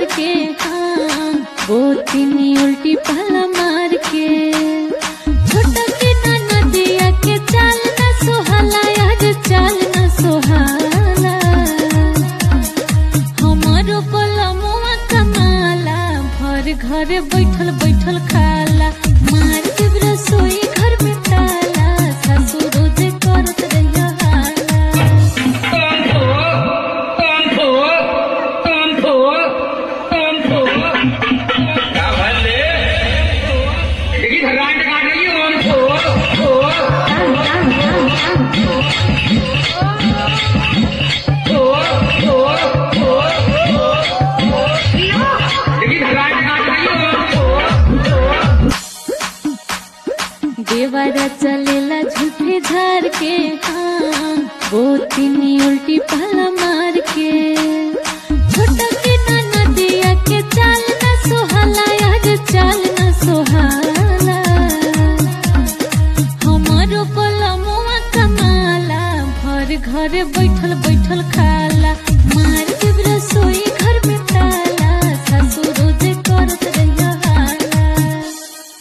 के हाँ गोतिनी उल्टी पाला मार के छोटा की नदिया के चाल न सोहाला आज चाल न सोहाला हमारो पलमुआ कमाला भर घर बैठल बैठल खाला मार के रसोई घर में ताला सासू रोज करत रहिया हाला क्या भले देखी धरान टका रही है ओम फो फो फो फो फो देखी धरान टका रही है ओम फो देवारा चलेला झूठे झार के हाँ गोतिनी उल्टी पाला मार के छोटा के नदिया के चाल न सोहाला आज चाल न सोहाला हमारो पलमुआ कमाला भर घर बैठल बैठल खाला मार के रसोई